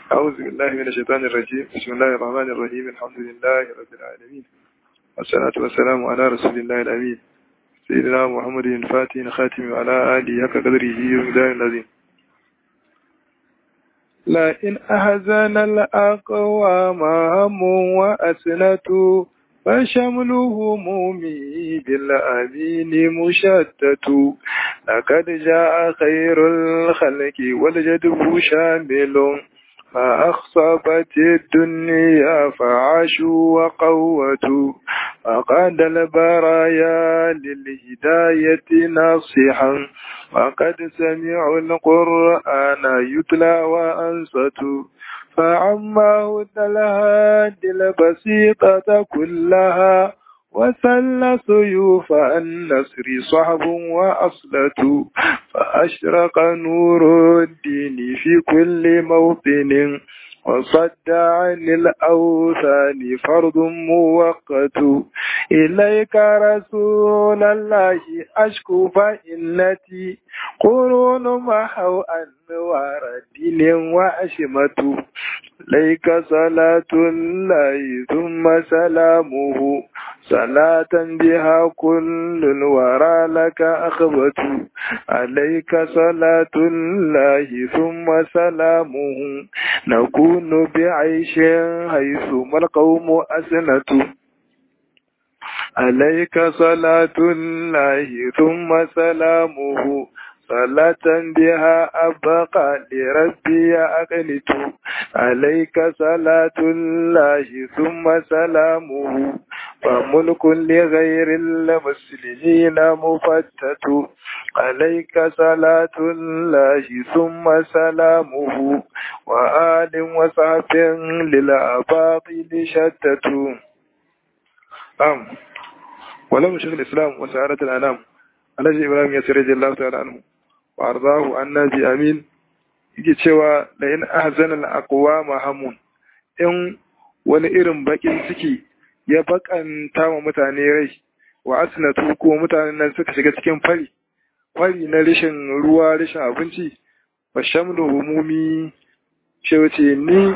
أعوذ بالله من الشيطان الرجيم بسم الله الرحمن الرحيم الحمد لله رب العالمين والصلاة والسلام على رسول الله الأمين سيدنا محمد الفاتح خاتم وعلى آله حق قدره ومقدار العظيم لئن أحزن الأقوام هم وأسنة فشمل همومي بالأمين مشتت لقد جاء خير الخلق والجدب شامل فأخصبت الدنيا فعاشوا وقوتوا وقاد البرايا للهداية ناصحا وقد سمعوا القرآن يتلى وأنصتوا فعماه الهادي البسيطة كلها وسل سيوف النصر صحب وأصلة فأشرق نور الدين في كل موطن وصد عن الأوثان فرض موقت إليك رسول الله أشكو فإنتي قرون محو أنوار دين وأشمة إليك صلاة الله ثم سلامه صلاة بها كل الورى لك أخبت عليك صلاة الله ثم سلامه نكون بعيش حيث ما القوم أسنة عليك صلاة الله ثم سلامه صلاة بها أبقى لربي أقنت عليك صلاة الله ثم سلامه فملك لغير المسلمين مفتت عليك صلاة الله ثم سلامه وآل وصحب للأباطل شتت أم ولم شيخ الإسلام وسعادة الأنام alhaji ibrahim ya sirri jallahu ta'ala anhu wa arzahu annabi amin yake cewa la in ahzana al aqwama hamun in wani irin bakin ciki ya bakanta wa mutane rai wa asnatu ko mutanen nan suka shiga cikin fari fari na rashin ruwa rashin abinci wa shamlu humumi ce wace ni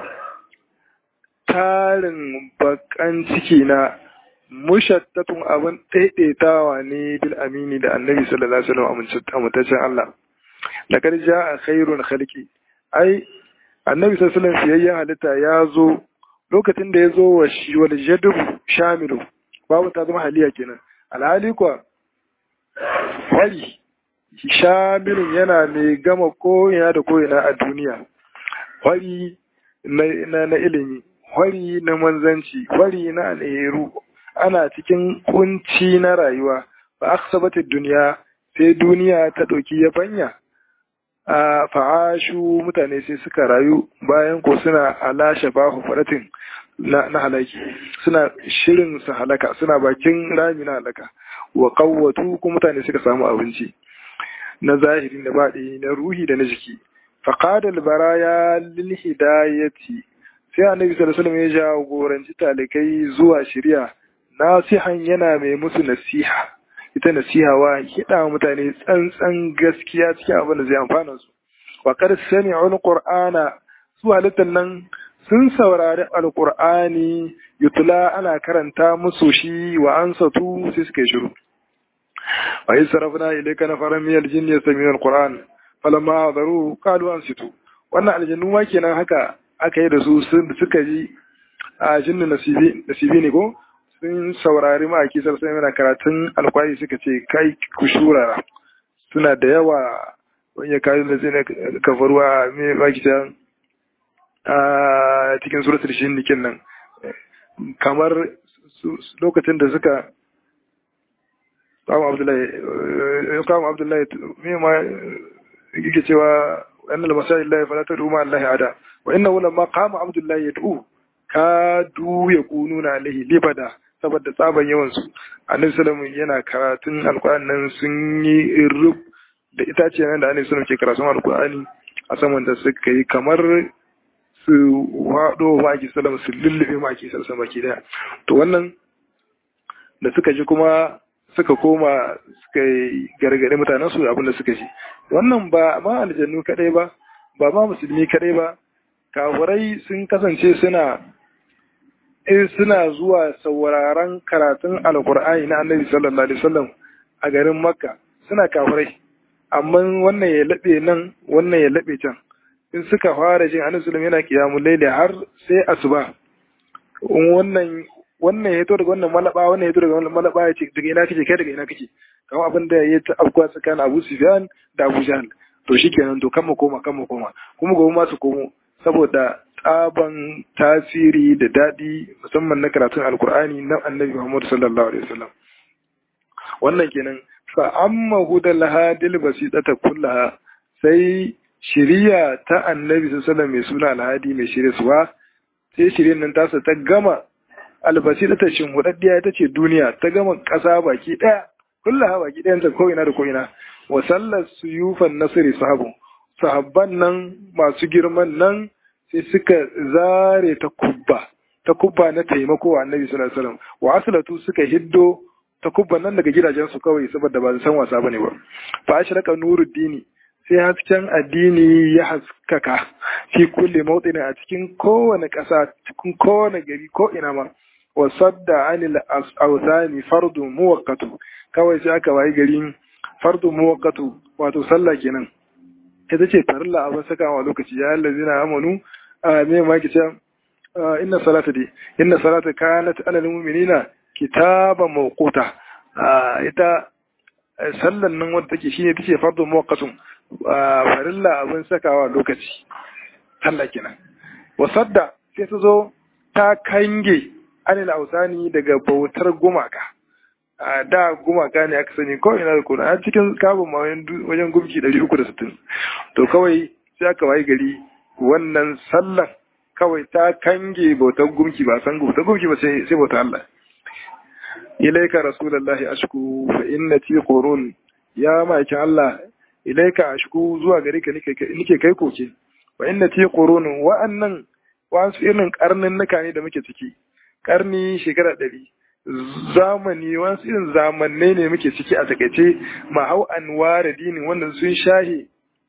tarin bakan ciki na mushattatun abin ɗaiɗaitawa ne bil amini da annabi sallallahu alaihi wasallam amintaccen Allah laqad jaa khairun khalqi ai annabi sallallahu alaihi wasallam fiyayyen halitta ya zo lokacin da ya zo wa wal jadub shamilu babu ta zama haliya kenan alhali kuwa wali shamilun yana mai gama ko'ina da ko'ina a duniya wari na, na ilimi wari na manzanci wari na alheru ana cikin kunci na rayuwa ba aksabata duniya sai duniya ta ɗauki yabanya a fa'ashu mutane sai suka rayu bayan ko suna ala shafahu faratin na, na halaki suna shirin su halaka suna bakin rami na halaka wa qawwatu ko mutane suka samu abinci na zahiri da baɗi na ruhi da na jiki faqadal baraya lil hidayati sai annabi sallallahu alaihi wasallam ya jagoranci talikai zuwa shari'a nasihan yana mai musu nasiha ita nasiha wa kiɗa mutane tsantsan gaskiya cikin abin da zai amfana su wa qad sami'u alqur'ana su halittan nan sun saurari alqur'ani yutla ana karanta musu shi wa ansatu sai suka shiru wa yasrafna ilayka nafaran min aljinni yastami'una alqur'an falamma hadaru qalu ansitu wannan aljannu ma kenan haka aka yi da su suka ji a jinnu nasibi nasibi ne ko sun saurari ma'aiki sarsa yana karatun alkwari suka ce kai ku shurara suna da yawa wani ya kayi da zai kafaruwa mai makita a cikin suratul shi nikin nan kamar lokacin da suka kama abdullahi kama abdullahi mai ma yake cewa annal masai Allah fala tad'u ma Allah ada wa innahu lamma qama abdullahi yad'u kadu yakununa alaihi libada saboda tsaban yawan su annabi sallallahu yana karatun alqur'ani nan sun yi rub da itace nan da annabi sallallahu ke karatun alqur'ani a saman da suka yi kamar su wado maki sallallahu su lullube maki sallallahu baki daya to wannan da suka ji kuma suka koma suka yi gargaɗe mutanen su abin da suka ji wannan ba ma aljannu kadai ba ba ma musulmi kadai ba kafirai sun kasance suna suna zuwa sauraron karatun alkur'ani na annabi sallallahu alaihi wasallam a garin makka suna kafirai amma wannan ya laɓe nan wannan ya laɓe can in suka fara jin annabi sallallahu yana kiyamul laili har sai asuba wannan wannan ya to daga wannan malaba wannan ya to daga wannan malaba ya ce daga ina kake kai daga ina kake kamar abin da ya ta afkuwa tsakanin Abu Sufyan da Abu Jahl to shikenan to kan mu koma kan mu koma kuma gobe ma su komo saboda tsaban tasiri da daɗi musamman na karatun alkur'ani na annabi Muhammad sallallahu alaihi wasallam wannan kenan fa amma hudal hadil basitata kullaha sai shiriya ta annabi sallallahu mai suna alhadi mai shirye suwa sai shiryen nan tasa ta gama albasitata shin hudaddiya ita ce duniya ta gama ƙasa baki ɗaya kullaha baki ɗayan ta ko'ina da ko'ina wa sallar suyufan nasiri sahabu sahabban nan masu girman nan sai suka zare ta kubba ta kubba na taimako wa annabi sallallahu alaihi wasallam wa aslatu suka hiddo ta kubba nan daga gidajensu kawai saboda ba su san wasa bane ba fa ashraka nuruddini sai hasken addini ya haskaka fi kulli mawdin a cikin kowane ƙasa cikin kowane gari ko ina ma wa sadda anil awthani fardu muwaqqatu kawai sai aka wayi gari fardu muwaqqatu wato sallah kenan ita ce farilla abin sakawa lokaci ya allazina amanu a me ma ki ce inna salata dai inna salata kanat alal mu'minina kitaba mawquta ita sallan nan wadda take shine tace fardu muwaqqatun farilla abin sakawa lokaci sallah kenan wasadda sai ta zo ta kange anil ausani daga bautar gumaka a da gumaka ne aka sani kawai na da kuna a cikin kabin ma wajen gumki 360 to kawai sai aka wayi gari wannan sallan kawai ta kange bautar gumki ba san bautar gumki ba sai bautar Allah ilaika rasulullahi ashku fa inna ti qurun ya maikin Allah ilaika ashku zuwa gare ka nike kai koke wa inna ti qurun wa'annan wasu irin karnin nuka ne da muke ciki karni shekara ɗari zamani wasu irin zamannai ne muke ciki a takaice mahau anwara dinin wanda sun shahe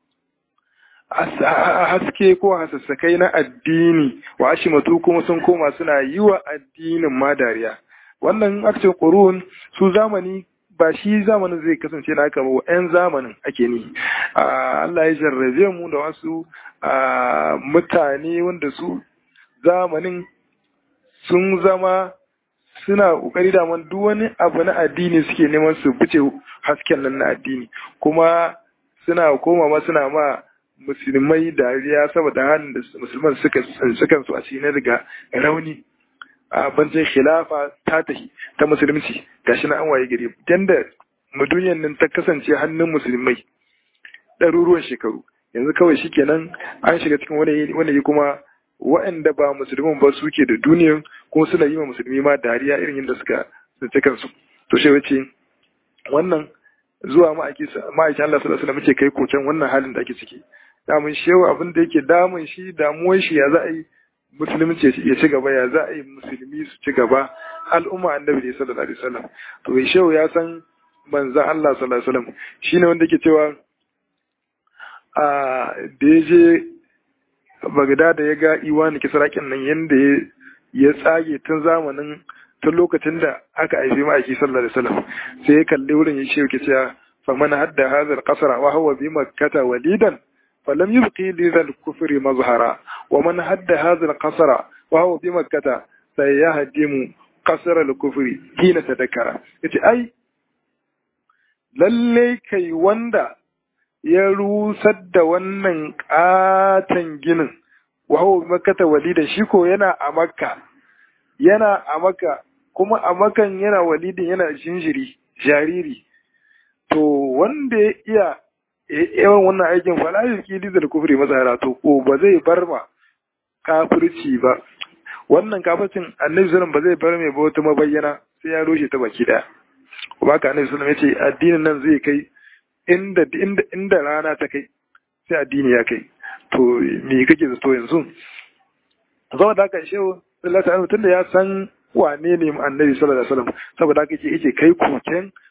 haske ko hasassakai na addini wa ashimatu kuma sun koma suna yi wa addinin ma dariya wannan akcin ƙurun su zamani ba shi zamanin zai kasance na haka ba yan zamanin ake ni Allah ya jarrabe mu da wasu mutane wanda su zamanin sun zama suna kokari da man duk wani abu na addini suke neman su fice hasken nan na addini kuma suna koma ma suna ma musulmai dariya saboda halin da musulman suka sukan su a cikin daga rauni a bancin khilafa ta tahi ta musulunci gashi na an waye gari yanda duniyar nan ta kasance hannun musulmai ɗaruruwan shekaru yanzu kawai shikenan an shiga cikin wani wani kuma waɗanda ba musulmin ba suke da duniyan kuma suna yi wa musulmi ma dariya irin yadda suka tsinci kansu to shi wace wannan zuwa ma'aikin Allah sallallahu alaihi wasallam muke kai koken wannan halin da ake ciki damun shehu abin da yake damun shi damuwar shi ya za a yi musulunci ya ci gaba ya za a yi musulmi su ci gaba al'umma annabi ne sallallahu alaihi wasallam to shehu ya san manzon Allah sallallahu alaihi wasallam shine wanda yake cewa a da ya je bagda da ya ga iwani kisrakin nan yanda ya tsage tun zamanin tun lokacin da aka haifi ma'aiki sallallahu alaihi wasallam sai ya kalli wurin ya ce cewa fa man hadda hadha al-qasra wa huwa bi makkah walidan falam yubqi li dhal kufri mazhara wa man hadda hadha al-qasra wa huwa bi makkah sayahdimu qasr al-kufri hina tadakkara yace ai lalle kai wanda ya rusar da wannan katon ginin wahu makata walidan shi ko yana a makka yana a makka kuma a makan yana walidin yana jinjiri jariri to wanda ya iya yawan wannan aikin fala yuki dizal kufri mazhara to ko ba zai bar ma kafirci ba wannan kafircin annabi sallallahu ba zai bar mai ba wata mabayyana sai ya rushe ta baki daya kuma ka annabi sallallahu ya ce addinin nan zai kai inda inda inda rana ta kai sai addini ya kai to me kake zato yanzu zama da haka shehu sallallahu alaihi tunda ya san wane ne annabi sallallahu alaihi wasallam saboda haka yake yake kai koken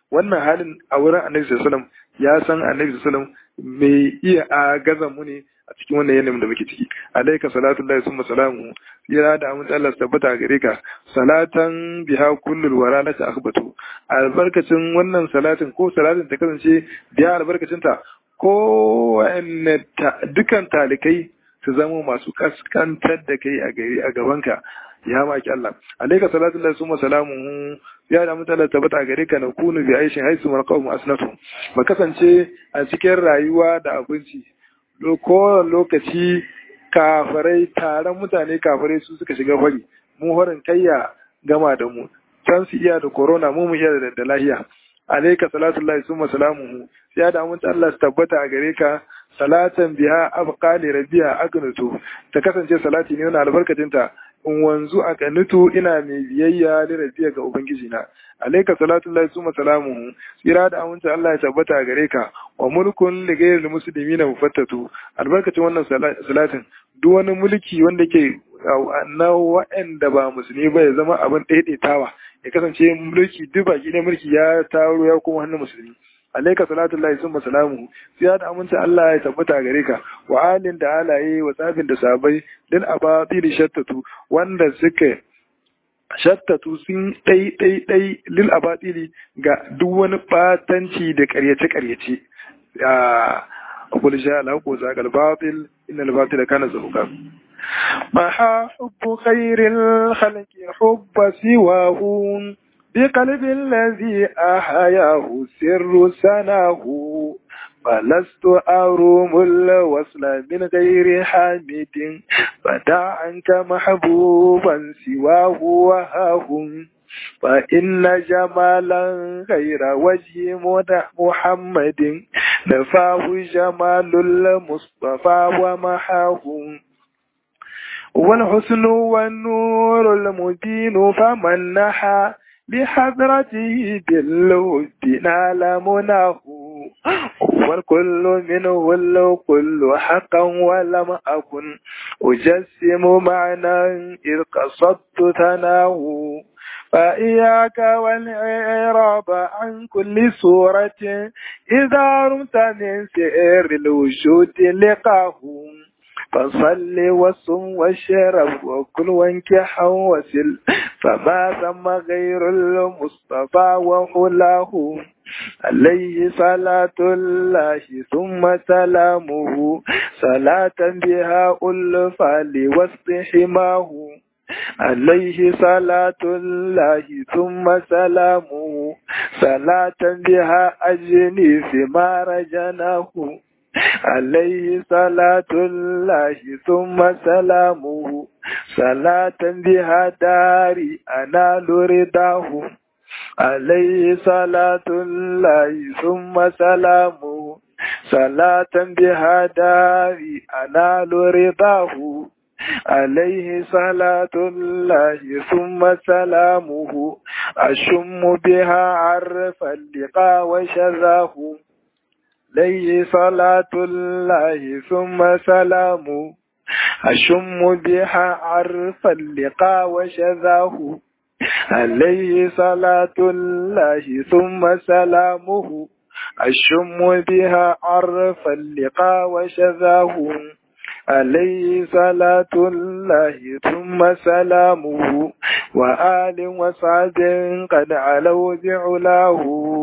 wannan halin a wurin annabi sallallahu ya san annabi sallallahu mai iya a gaza mu ne a cikin wannan yanayin da muke ciki alaika salatu lillahi summa salamu tsira da amince Allah tabbata gare ka salatan biha kullul wara laka akhbatu albarkacin wannan salatin ko salatin ta kasance biya albarkacin ta ko dukan talikai su zama masu kaskantar da kai a gari a gabanka ya maki Allah alaika salatu lillahi summa salamu ya da mutala tabbata gare ka na kunu bi aishin haisu marqawm asnatu ba kasance a cikin rayuwa da abinci kowane lokaci kafarai taron mutane kafarai su suka shiga fari mu horin kayya gama da mu can su iya da corona mu mu iya da da lahiya alaika salatu lillahi summa salamuhu ya da mun Allah su tabbata a gare ka salatan biha abqali rabiya agnutu ta kasance salati ne wannan albarkacin ta in wanzu a kanutu ina mai biyayya da rabiya ga ubangiji na alaika salatu lillahi summa salamuhu tsira da amince Allah ya tabbata a gare ka wa mulkun li ghayril muslimina mufattatu albarkacin wannan salatin duk wani mulki wanda ke na wa'anda ba musulmi ba ya zama abin daidaitawa ya kasance mulki duk baki ne mulki ya taro ya kuma hannun musulmi alaika salatullahi summa salamu sai da amince Allah ya tabbata gare ka wa alin da alaye wa tsafin da sabai din abatil shattatu wanda suka shattatu sun dai dai dai lil abatili ga duk wani batanci da karyace karyace a kul sha Allah ko zagal batil innal batila kana zahuka محا حب خير الخلق حب سواه بقلب الذي أحياه سر سناه فلست أروم الوصل من غير حامد فدع عنك محبوبا سواه وهاه فإن جمالا غير وجه محمد نفاه جمال المصطفى ومحاه والحسن والنور المبين فمن نحى بحضرته بالود نال مناه والكل منه الكل حقا ولم أكن أجسم معنى إذ قصدت ثناه فإياك والإعراب عن كل صورة إذا رمت من سئر الوجود لقاه فصل وصم واشرب وكل وانكح وسل فما ثم غير المصطفى وحلاه عليه صلاة الله ثم سلامه صلاة بها ألفى لوسط حماه عليه صلاة الله ثم سلامه صلاة بها أجني ثمار جناه عليه صلاة الله ثم سلامه صلاة بها داري أنال رضاه عليه صلاة الله ثم سلامه صلاة بها داري أنال رضاه عليه صلاة الله ثم سلامه أشم بها عرف اللقاء وشذاه عليه صلاة الله ثم سلامه أشم بها عرف اللقاء وشذاه عليه صلاة الله ثم سلامه أشم بها عرف اللقاء وشذاه عليه صلاة الله ثم سلامه وآل وصعب قد علوا بعلاه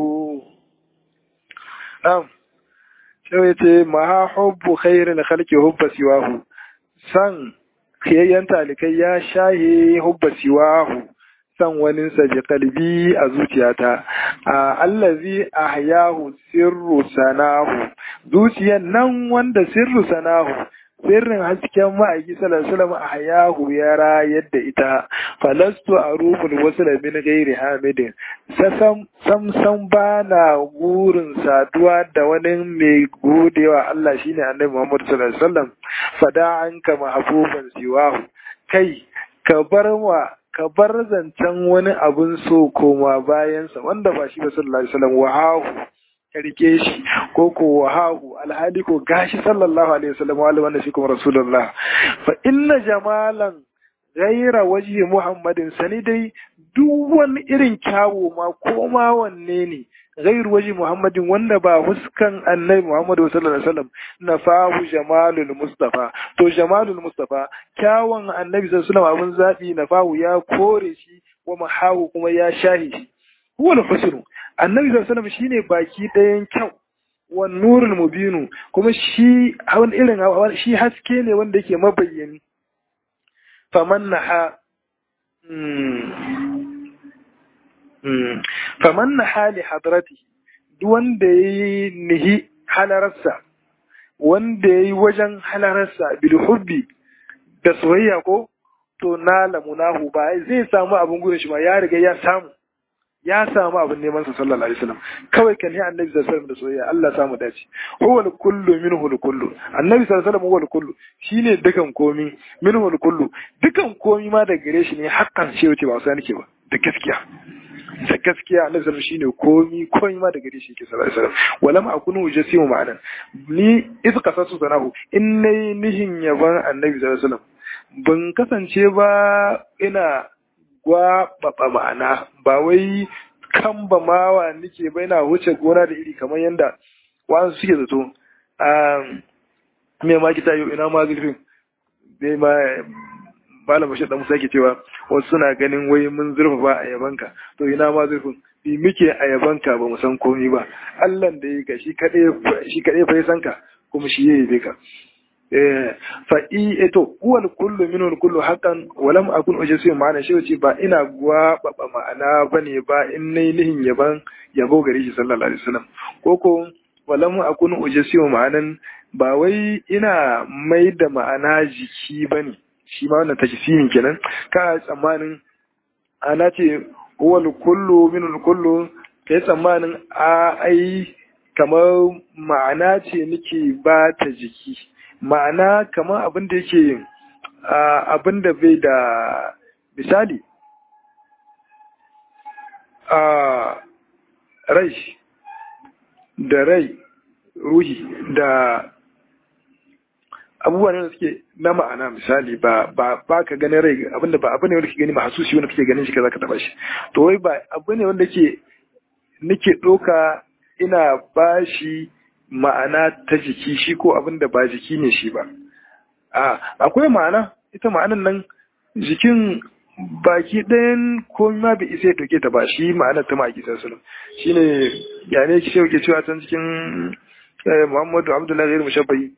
نعم شوية ما حب خير الخلق حب سواه san kiyayyen talikai ya shahe hubba siwahu san waninsa bi kalbi a zuciyata a allazi ahyahu sirru sanahu zuciyan nan wanda sirru sanahu sirrin hasken ma'aiki sallallahu alaihi ahyahu ya rayar da ita falastu arumul wasla min ghairi hamidin sam sam sam bana gurin saduwa da wani mai godewa Allah shine annabi Muhammad sallallahu alaihi wasallam fada anka mahbuban siwahu kai ka bar wa ka bar zancen wani abun so koma bayansa wanda ba shi ba sallallahu alaihi wasallam wahahu ka rike shi ko ko wahahu alhali ko gashi sallallahu alaihi wasallam wa wanda shi kuma rasulullah fa inna jamalan ghaira wajhi muhammadin sani dai duk wani irin kyawu ma ko ma wanne ne ghairu waji muhammadin wanda ba huskan annabi muhammadu sallallahu alaihi wasallam nafahu jamalul mustafa to jamalul mustafa kyawun annabi sallallahu alaihi wasallam abun zabi nafahu ya kore shi wa mahawu kuma ya shahi shi huwa al-husnu annabi sallallahu alaihi wasallam shine baki ɗayan kyau wa nurul mubinu kuma shi hawan irin shi haske ne wanda yake mabayyani faman naha faman naha li hadrati duk wanda yayi nihi halararsa wanda yayi wajen halararsa bil hubbi da soyayya ko to na lamunahu ba zai samu abin gudun shi ba ya riga ya samu ya samu abin neman sa sallallahu alaihi wasallam kawai kan yi annabi sallallahu alaihi wasallam da soyayya Allah samu dace huwa kullu minhu kullu annabi sallallahu alaihi wasallam huwa kullu shine dukan komi minhu kullu dukan komi ma da gare shi ne hakkan ce wuce ba wasa nake ba da gaskiya da gaskiya annabi sallallahu shine komi komi ma da gare shi yake sallallahu alaihi wasallam walam akunu ujasimu ma'anan ni iz qasasu sanahu in nayi nihin yaban annabi sallallahu alaihi wasallam ban kasance ba ina gwaɓaɓa ma'ana ba wai kan ba mawa nike ba yana wuce gona da iri kamar yadda wa'ansu suke zato a me ma kita yau ina ma zurfin bai ma malam bashir da musa ke cewa wasu suna ganin wai mun zurfa ba a yabanka to ina ma zurfin bi muke a yabanka ba mu san komi ba Allah da ya ka shi kaɗai shi kaɗai fa ya san ka kuma shi ya yabe ka fa i eto huwal kullu minul kullu haqqan wa lam akun ujisi ma'ana shi wace ba ina gwaba ma'ana bane ba in nayi nihin yaban yabo gare shi sallallahu alaihi wasallam koko wa lam akun ujisi ma'anan ba wai ina mai da ma'ana jiki bane shi ma wannan tajsimin kenan ka tsammanin ana ce huwal kullu minul kullu kai tsammanin a ai kamar ma'ana ce nake ba ta jiki ma'ana kamar abin da yake abin da bai da misali a rai da rai ruhi da abubuwa ne da suke na ma'ana misali ba ba ba ka ganin rai abinda ba abu ne wanda ke gani mahasusi wanda kake ganin shi kaza ka taba shi to wai ba abu ne wanda ke nake ɗauka ina bashi ma'ana ta jiki shi ko abin da ba jiki ne shi ba a akwai ma'ana ita ma'anan nan jikin baki ɗayan komai ma bai isa ya ɗauke ta ba shi ma'anar ta ma'aiki sassalam shi ne ya ne ki ke cewa can cikin muhammadu abdullahi zai mushabbai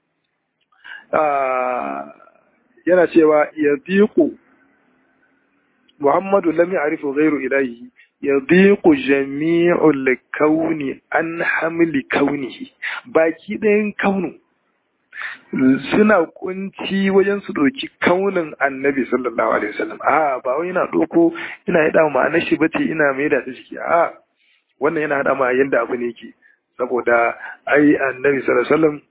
yana cewa ya diku muhammadu lam ya'rifu ghairu ilahi yadiqu jami'ul kauni an hamli kaunihi baki ɗayan kaunu suna kunci wajen su ɗauki kaunin annabi sallallahu alaihi wasallam a ba wai ina ɗauko ina yada ma'anar shi bace ina mai da ciki a wannan yana hada ma yanda abu ne yake saboda ai annabi sallallahu alaihi wasallam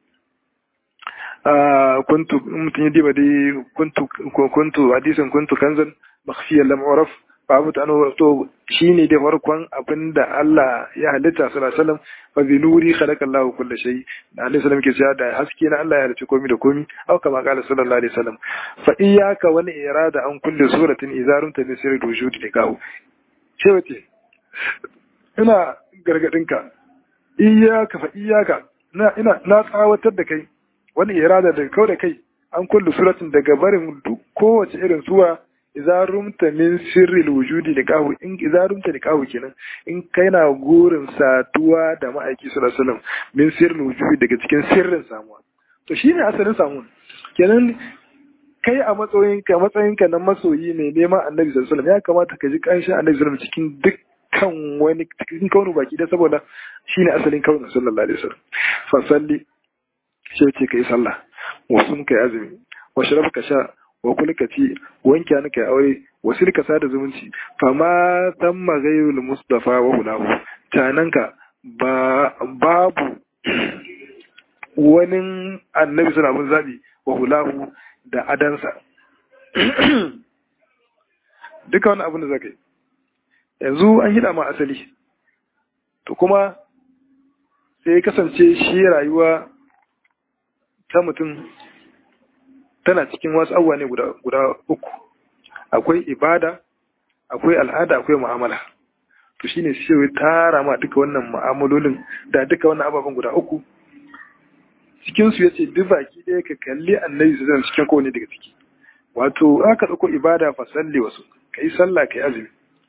kuntu mutum ya diba dai kuntu kuntu hadisin kuntu kanzan makhfiyan lam uraf babu ta to shine da farkon abinda Allah ya halitta sallallahu alaihi wasallam fa bi nuri khalaqa Allahu kulli shay da alaihi salam ke cewa da haske na Allah ya halicci komai da komai au kama qala sallallahu alaihi wasallam fa iyyaka wal irada an kulli suratin idza rumta bi sirri wujudi da kawo ce wace ina gargadin ka iyyaka fa iyyaka na ina na tsawatar da kai wani irada da kau da kai an kulli suratin daga barin kowace irin suwa idza rumta min sirril wujudi da kahu in idza rumta da kahu kenan in kai na gurin satuwa da ma'aiki sallallahu alaihi wasallam min sirril wujudi daga cikin sirrin samuwa to shine asalin samuwa kenan kai a matsayin ka matsayin ka na masoyi ne neman annabi sallallahu alaihi wasallam ya kamata ka ji kanshin annabi sallallahu alaihi wasallam cikin dukkan wani cikin kaunu baki da saboda shine asalin kaunu sallallahu alaihi wasallam fa salli sai ce kai sallah wasu kai azumi wa sharab ka sha wa kulka ci wanke ni kai aure wasil ka sada zumunci fama tamma ghayrul mustafa wa hulahu tananka ba babu wani annabi suna mun zabi wa hulahu da adansa duka wani abin da zaka yi yanzu an hida ma asali to kuma sai kasance shi rayuwa ta mutum tana cikin wasu abubuwa ne guda uku akwai ibada akwai al'ada akwai mu'amala to shine sai ya tara ma duka wannan mu'amalolin da duka wannan ababen guda uku cikin su yace duk baki ɗaya ka kalli annabi sallallahu alaihi cikin kowane daga ciki wato aka dauko ibada fa salli wasu kai sallah kai azumi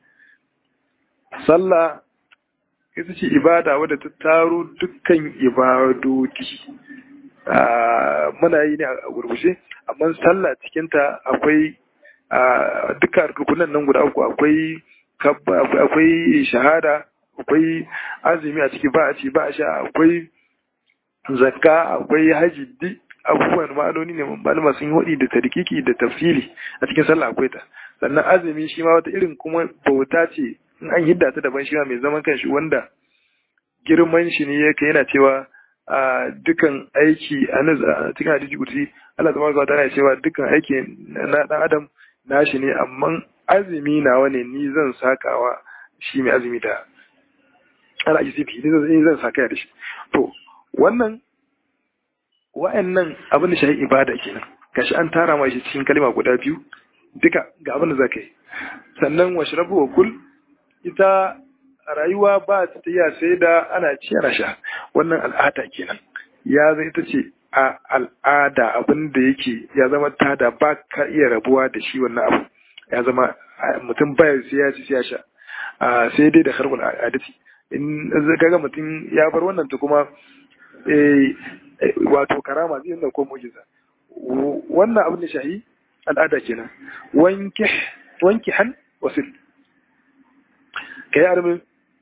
sallah ita ce ibada wadda ta taro dukkan ibadodi muna yi ne a gurgushe amma sallah cikinta akwai duka rukunan nan guda uku akwai akwai shahada akwai azumi a ciki ba a ci ba a sha akwai zakka akwai haji duk abubuwan ma'anoni ne malama sun yi waɗi da tarkiki da tafsili a cikin sallah akwai ta sannan azumi shi ma wata irin kuma bauta ce in an hidda ta daban shi ma mai zaman kanshi wanda girman shi ne yake yana cewa a dukan aiki a cikin hadisi kursi Allah tabaraka wa ta'ala cewa dukan aiki na dan adam nashi ne amma azumi nawa ne ni zan sakawa shi mai azumi da ala isifi ni zan saka da shi to wannan wa'annan abin da shahi ibada kenan kashi an tara ma shi cikin kalma guda biyu duka ga abin da zaka yi sannan washrabu wa kul ita rayuwa ba ta tafiya sai da ana ci ana sha wannan al'ada kenan ya zai ita ce a al'ada abin da yake ya zama tada ba ka iya rabuwa da shi wannan abu ya zama mutum baya sai ya ci sai ya sha sai dai da harkul adati in kaga mutum ya bar wannan ta kuma wato karama zai nuna ko mu'jiza wannan abin da shahi al'ada kenan wanke wanke han wasil kai armin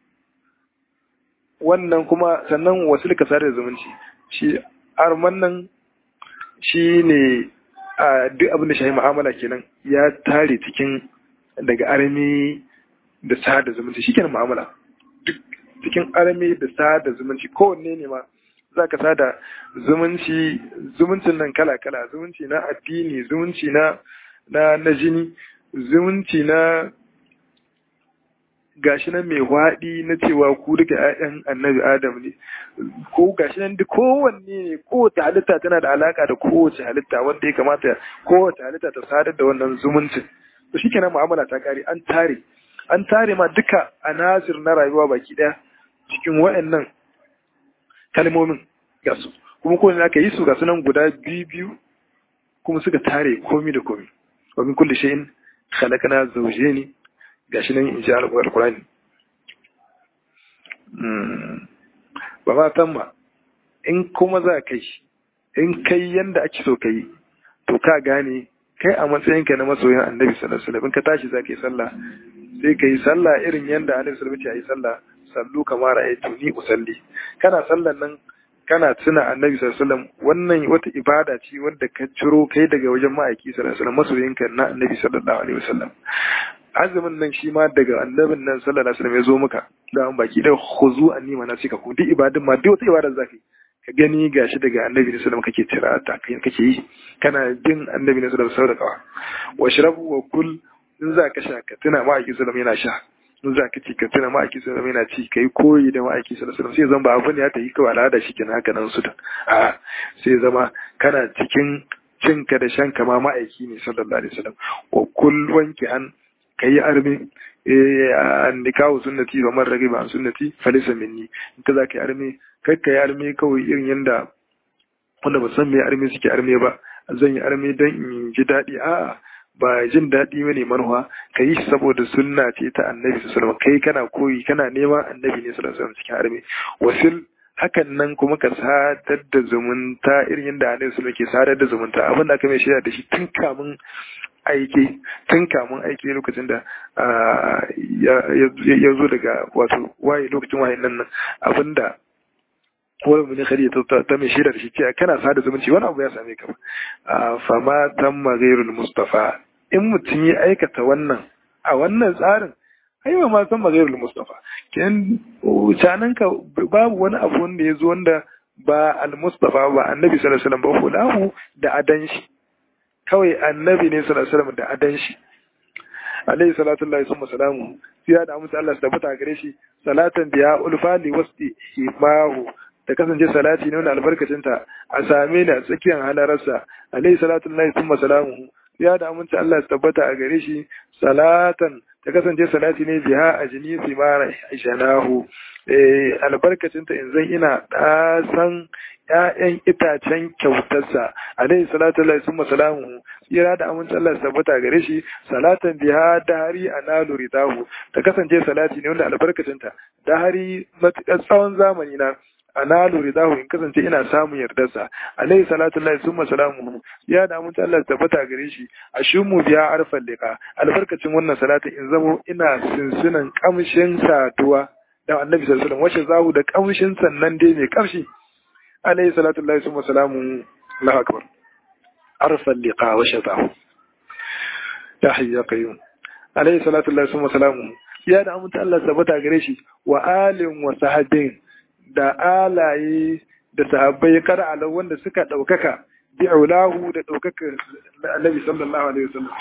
wannan kuma sannan wasil ka sare zumunci shi arman nan shi ne a duk abin da shahi mu'amala kenan ya tare cikin daga armi da sada zumunci shi kenan mu'amala duk cikin armi da sada zumunci kowanne ne ma za ka sada zumunci zumuncin nan kala-kala zumunci na addini zumunci na na na jini zumunci na gashi nan mai waɗi na cewa ku duka ‘ya'yan annabi adam ne ko gashi nan duk kowanne ne kowace halitta tana da alaka da kowace halitta wanda ya kamata kowace halitta ta sadar da wannan zumuncin to shi kenan mu'amala ta kare an tare an tare ma duka anasir na rayuwa baki ɗaya cikin wa'annan kalmomin ga su kuma ko aka yi su ga sunan guda biyu biyu kuma suka tare komi da komi wa min kulli shay'in khalaqna zawjayn gashi nan in ji alqur'ani ba ma tamma in kuma za kai in kai yanda ake so kai to ka gane kai a matsayinka na masoyin annabi sallallahu alaihi wasallam in ka tashi za ka yi sallah sai ka yi sallah irin yanda annabi sallallahu alaihi wasallam ya yi sallah sallu kamar ra'aytu ni usalli kana sallan nan kana tuna annabi sallallahu alaihi wasallam wannan wata ibada ce wanda ka ciro kai daga wajen ma'aiki sallallahu alaihi wasallam masoyinka na annabi sallallahu alaihi wasallam azumin nan shi ma daga annabin nan sallallahu alaihi wasallam ya zo maka da an baki da khuzu anni manasika ku duk ibadun ma duk wata ibada zaka yi ka gani gashi daga annabi sallallahu alaihi wasallam kake tira ta kake yi kana bin annabi sallallahu alaihi wasallam wa shrabu wa kul in za ka sha ka tuna ma'aiki sallallahu alaihi wasallam yana sha in za ka ci ka tuna ma'aiki sallallahu yana ci kai koyi da ma'aiki sallallahu sai zama ba abin ya ta yi kawai al'ada shi kenan haka nan su da a sai zama kana cikin cinka da shanka ma ma'aiki ne sallallahu alaihi wasallam wa kul wanki an kai armi an nikahu sunnati wa man ragiba an sunnati falisa minni in ka za ka yi armi kai ka yi armi kawai irin yanda wanda ba san me armi suke armi ba zan yi armi don in ji daɗi a'a ba jin daɗi ba ne manuwa ka yi saboda sunna ce ta annabi sallallahu kai kana koyi kana neman annabi ne sallallahu alaihi cikin arme wasil hakan nan kuma ka sadar da zumunta irin yadda annabi sallallahu ke sadar da zumunta abin da aka mai shirya da shi tun kamun aiki tun kamun aiki lokacin da ya zo daga wato waye lokacin waye nan abin da wani mun khari ta mai shaida da shi cewa kana sada zumunci wani abu ya same ka fama tamma ghairul mustafa in mutum ya aikata wannan a wannan tsarin ai ba ma tamma ghairul mustafa ken canan ka babu wani abu wanda ya zo wanda ba al mustafa ba annabi sallallahu alaihi wasallam ba fulahu da adan shi kawai annabi ne sallallahu alaihi wasallam da adan shi alaihi salatu lillahi summa salamu sai da amsa Allah tabbata gare shi salatan biya ulfali wasti himahu ta kasance salati ne wanda albarkacinta a same ni a tsakiyar halararsa alaihi salatu lillahi thumma salamuhu ya da aminci Allah ya tabbata a gare shi salatan ta kasance salati ne biha a jini simara janahu albarkacin ta in zan ina ɗasan ‘ya'yan itacen kyautarsa alaihi salatu Allah sun masalamu tsira da amincin Allah tabbata gare shi salatan biha dahari a nalu ridahu ta kasance salati ne wanda albarkacin ta dahari matuƙar tsawon zamani na analu ridahu in kasance ina samun yardarsa alaihi salatu lillahi summa salamuhu ya da mun Allah tabbata gare shi ashumu biya arfan liqa albarkacin wannan salati in zamo ina sinsinan kamshin saduwa da annabi sallallahu alaihi wasallam wace zahu da kamshin sannan dai mai kamshi alaihi salatu lillahi summa salamuhu Allahu akbar arfan liqa wa shatahu ya hayya qayyum alaihi salatu lillahi summa salamuhu ya da mun Allah tabbata gare shi wa alin wa sahabin da alaye da sahabbai kar'ala wanda suka ɗaukaka bi'ulahu da ɗaukaka annabi sallallahu alaihi wasallam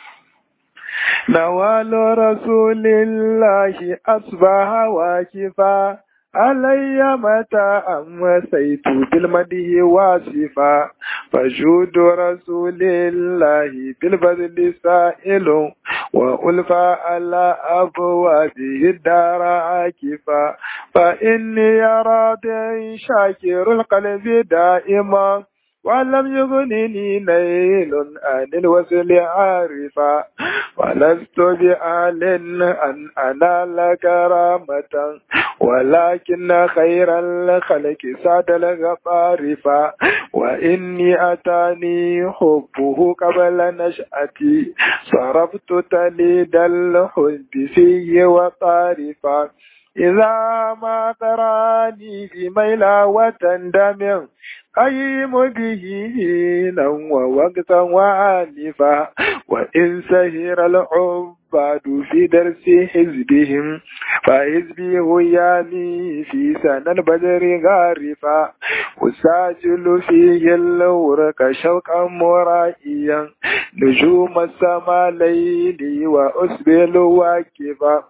nawalu rasulillahi asbaha wakifa alayya mata amma saitu bil madihi wasifa fajudu rasulillahi bil badli sa'ilu wa ulfa ala abwabihi dara akifa fa inni radin shakirul qalbi da'ima ولم يغنني نيل عن الوصل عارفا ولست بآل أن أنال كرامة ولكن خير الخلق ساد الغفارفا وإني أتاني حبه قبل نشأتي صرفت تليد الحب فيه وطارفا إذا ما تراني في ميلا وتندم قيم به هينا ووقتا وعنفا وإن سهر العباد في درس حزبهم فحزبي هياني في سنة البدر غارفا أساجل فيه الورق شوقا مرائيا نجوم السماء ليلي وأسبل واكفا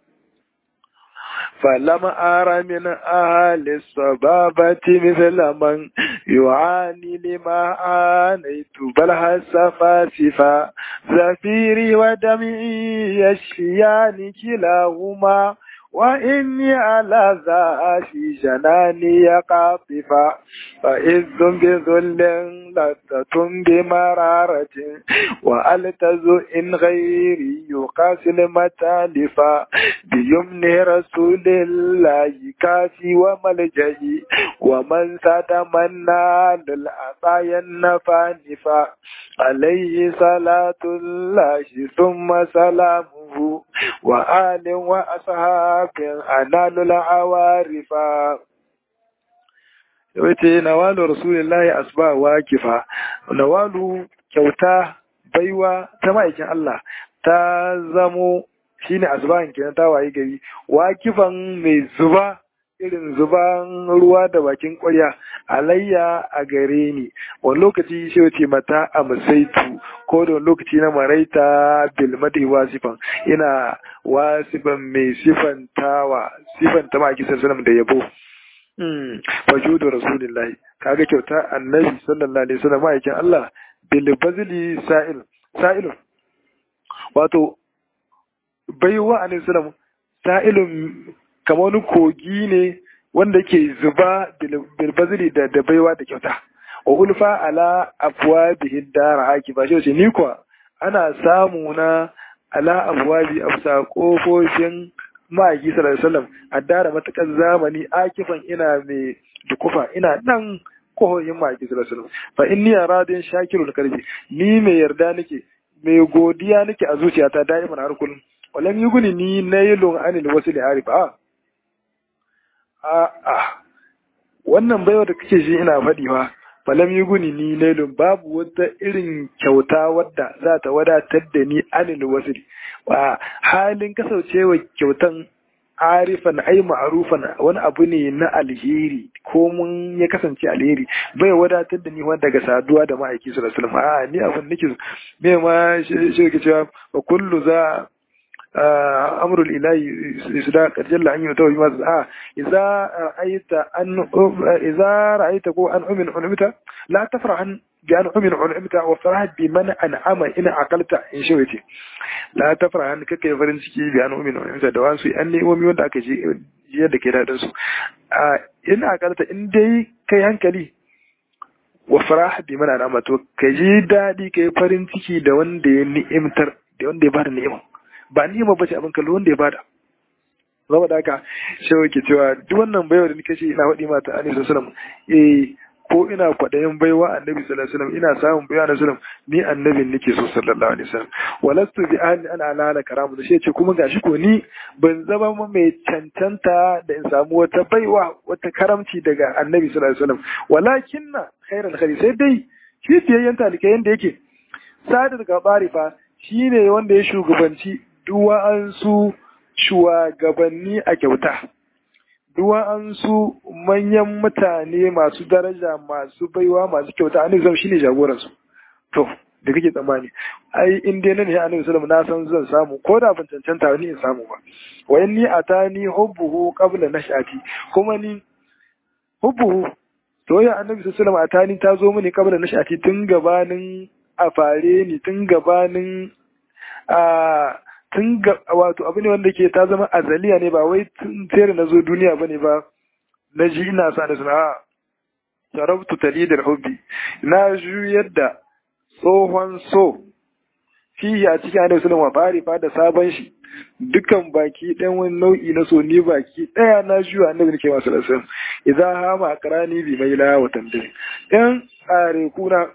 فلم أر من أهل الصبابة مثل من يعاني لما عانيت بل هسفاسفا زفيري ودمعي يشفيان كلاهما وإني على ذا في جناني قاطفا فإذ بذل لذة بمرارة وألتز إن غيري يقاس المتالفا بيمن رسول الله كافي وملجئي ومن ساد من نال العطايا النفانفا عليه صلاة الله ثم سلامه وآل وأصحاب أنال العوارف yawace nawalu rasulillahi asba wakifa nawalu kyauta baiwa ta ma'aikin Allah ta zamo shine asbahin kenan ta waye gari wakifan mai zuba irin zuban ruwa da bakin ƙwarya alayya a gare ni wani lokaci shi wace mata a musaitu ko da wani lokaci na maraita bilmadi wasifan ina wasifan mai sifantawa sifanta ma kisan sunan da yabo fajudu rasulillahi kaga kyauta annabi sallallahu alaihi wasallam ma'aikin Allah bil bazli sa'il sa'ilun wato baiwa alaihi salam sa'ilun kamar wani kogi ne wanda ke zuba bilbazili da da baiwa da kyauta wa ulfa ala afwa bihin dara haki ba shi ni kuwa ana samu na ala afwabi afsa kofofin ma'aiki sallallahu alaihi wasallam a dara matakan zamani akifan ina mai dukufa ina nan kohoyin ma'aiki sallallahu alaihi wasallam fa inni aradin shakirul qalbi ni mai yarda nake mai godiya nake a zuciyata da'iman har kullum walam yuguni ni nailun anil wasli arif a a'a wannan baiwa da kake shi ina faɗi fa falam yi guni ni nailun babu wata irin kyauta wadda za ta wadatar da ni anil wasiri wa halin kasancewa kyautan arifan ai ma'arufan wani abu ne na alheri ko mun ya kasance alheri bai wadatar da ni wanda daga saduwa da ma'aiki sallallahu alaihi wasallam a ni abin nake me ma shi ke cewa wa kullu za أمر الإله إذا قد جل أن يتوه بما آه إذا رأيت أن إذا رأيت أن أمن أنمت لا تفرح bi an umin ulumta wa farah bi man an'ama in aqalta in shi wace la tafra han kake farin ciki bi an umin ulumta da wasu an ne wanda aka ji yadda ke dadin su a in aqalta in dai kai hankali wa farah bi man an'ama to ka ji dadi kai farin ciki da wanda ya ni'imtar da wanda ya bada ni'ima ba ni'ima bace abin kallo wanda ya bada zama da haka shi ke cewa duk wannan baiwa da nake ce ina waɗi mata annabi sallallahu alaihi eh ko ina kwaɗayin baiwa annabi sallallahu alaihi wasallam ina samun baiwa annabi sallallahu ni annabin nake so sallallahu alaihi wasallam walastu bi ahli an alala karamu da shi ce kuma gashi ko ni ban zama mai cancanta da in samu wata baiwa wata karamci daga annabi sallallahu alaihi wasallam walakinna khairal khairi sai dai shi fiyayyen talikai yanda yake sadar gabari fa shine wanda ya shugabanci duwa'ansu shugabanni a kyauta duwa'ansu manyan mutane masu daraja masu baiwa masu kyauta annabi zam shine jagoransu to da kake tsammani ai in dai nan ne annabi sallallahu na san zan samu ko da ban cancanta ni in samu ba wa inni atani hubbuhu qabla nashati kuma ni hubbuhu to ya annabi sallallahu atani ta zo mini qabla nashati tun gabanin a fare ni tun gabanin a tun ga wato abu ne wanda ke ta zama azaliya ne ba wai tun tsere na zo duniya bane ba na ji ina sa da suna sarabtu talidar hubbi na juyar da tsohon so fihi a cikin annabi sallallahu alaihi fari da sabon shi dukan baki ɗan wani nau'i na so ni baki ɗaya na juya annabi nake masu lasan idan hama karani bi mai la watan dare ɗan tsare kuna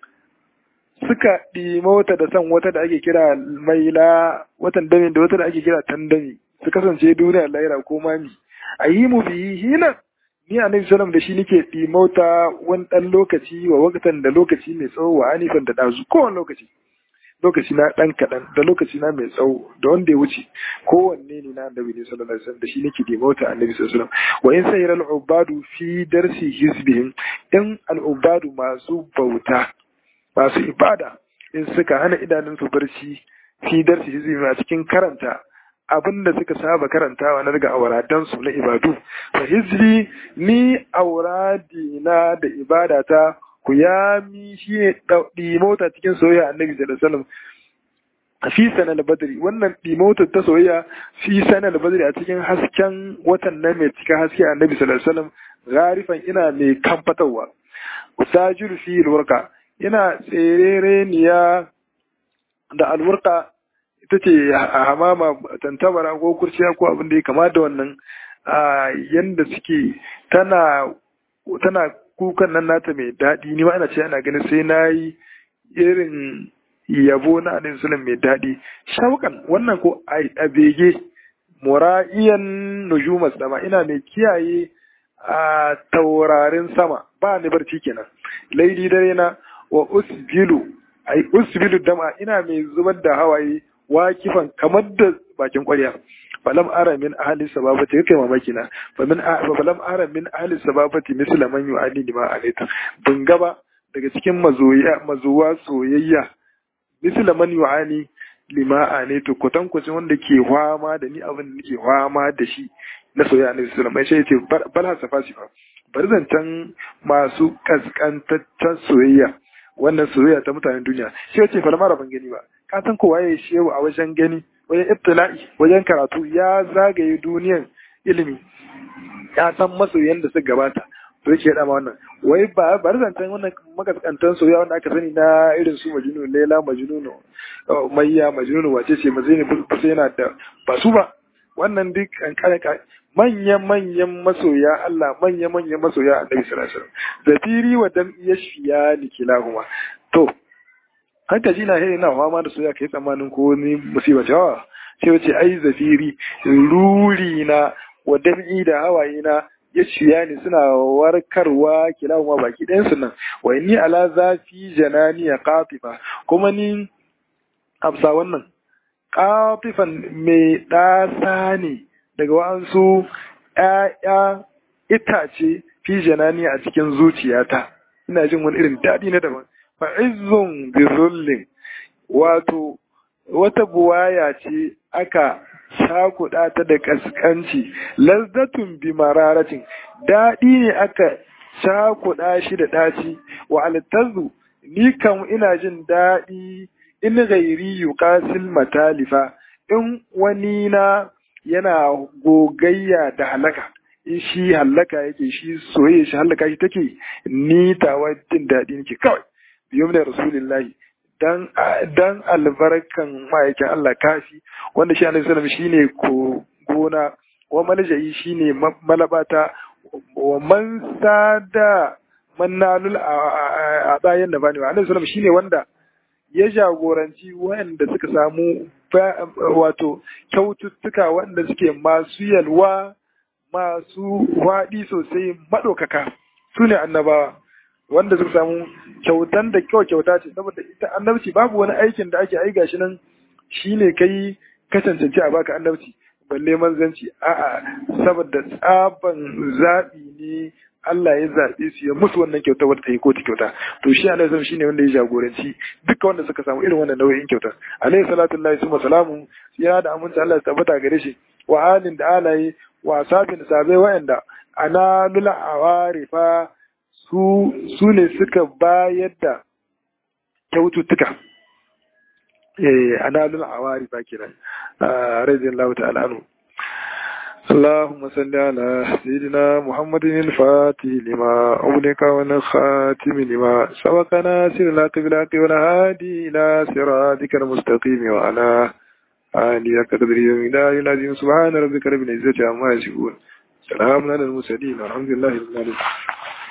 suka ɗimauta da san wata da ake kira maila watan dami da wata da ake kira tandami su kasance duniya laira ko mami a yi mu biyi hina ni a nabi salam da shi nake ɗimauta wani ɗan lokaci wa wakatan da lokaci mai tsawo wa anifan da ɗazu kowane lokaci lokaci na ɗan kaɗan da lokaci na mai tsawo da wanda ya wuce kowanne ne na annabi ne sallallahu alaihi wasallam da shi nake ɗimauta annabi sallallahu alaihi wasallam wa in sayyar al'ubadu fi darsi hizbihim in al'ubadu masu bauta masu ibada in suka hana idanunsu barci fi darsi hizbi a cikin karanta abin da suka saba karantawa na daga auradansu na ibadu fa hizbi ni auradi na da ibadata ku ya mi shi ne mota cikin soyayya annabi sallallahu alaihi wasallam fi sanar badri wannan ɗimotar ta soyayya fi sanar badri a cikin hasken watan nan mai cika haske annabi sallallahu alaihi wasallam garifan ina mai kamfatarwa usajiru fi alwarqa ina tserereniya da alwarqa ita ce a hamama tantabara ko kurciya ko abin da ya kama da wannan a yanda suke tana tana kukan nan nata mai daɗi ni ma ina ce ana ganin sai na yi irin yabo na annabi sallam mai daɗi shauƙan wannan ko a bege mura'iyan nujumas sama ina mai kiyaye a taurarin sama ba ni barci kenan laili dare na wa usbilu ai usbilu dama ina mai zubar da hawaye wakifan kamar da bakin ƙwarya falam ara min ahli sababati kai mamaki na fa min falam ara min ahli sababati misla man yu'ani lima alaita bin gaba daga cikin mazoya mazuwa soyayya misla man yu'ani lima alaita kutan kucin wanda ke hwama da ni abin da nake hwama da shi na soyayya ne sallallahu alaihi wasallam sai yace bal hasafa shi fa bari zancen masu kaskantaccen soyayya wannan soyayya ta mutanen duniya shi yace fa mara ban gani ba ka san kowa ya shehu a wajen gani wajen ibtila'i wajen karatu ya zagaye duniyan ilimi ya san masoyan da suka gabata to yake da ma wannan wai ba bari zancen wannan makaskantan soyayya wanda aka sani na irin su majnun laila majnun mayya majnun wace ce mazini kusa yana da ba su ba wannan duk kankare manyan manyan masoya Allah manyan manyan masoya Annabi sallallahu alaihi wasallam zafiri wa dam yashfiya nikilahuma to haka ji na na fama da soya kai tsammanin ko ni musiba ce wa sai wace ai zafiri ruri na wa dam'i da hawaye na ya ciya ni suna warkarwa kilahuma baki ɗayan su nan wa ni ala zafi janani ya qatifa kuma ni amsa wannan qatifan mai ɗasa ne daga wa'ansu ‘ya'ya itace fi janani a cikin zuciyata ina jin wani irin daɗi na daban fa'izzun bizullin wato wata buwaya ce aka shakuɗa ta da ƙasƙanci lazzatun bi mararatin daɗi ne aka shakuɗa shi da ɗaci wa altazu ni kam ina jin daɗi in gairi yuqasil matalifa in wani na yana gogayya da halaka in shi halaka yake shi soyayya shi halaka shi take ni tawa jin daɗi nake kawai biyum da rasulillahi dan dan albarkan ma'aikin Allah kafi wanda shi annabi sallallahu shine ko gona wa malja'i shine malabata wa man sada mannalul a bayan da bani annabi sallallahu shine wanda ya jagoranci waɗanda suka samu wato kyaututtuka waɗanda suke masu yalwa masu waɗi sosai maɗaukaka su ne annabawa wanda suka samu kyautan da kyau kyauta ce saboda ita annabci babu wani aikin da ake aiga shi nan shine kai ka cancanci a baka annabci balle manzanci a'a saboda tsaban zaɓi ne Allah ya zaɓe su ya musu wannan kyauta wadda ta yi koti kyauta to shi alaihi salam shine wanda ya jagoranci duka wanda suka samu irin wannan nau'in kyauta alaihi salatu lillahi summa salamu ya da aminci Allah ya tabbata gare shi wa halin da alaye wa sabin da sabai wa'anda ana lula awarifa su su ne suka bayar da kyaututtuka eh ana lula awarifa kenan radiyallahu ta'ala anhu اللهم صل على سيدنا محمد الفاتح لما أغلق والخاتم لما سبق ناصر الحق بالحق والهادي إلى صراطك المستقيم وعلى آله قدر يوم العظيم سبحان ربك رب العزة عما يصفون سلام على المرسلين والحمد لله رب العالمين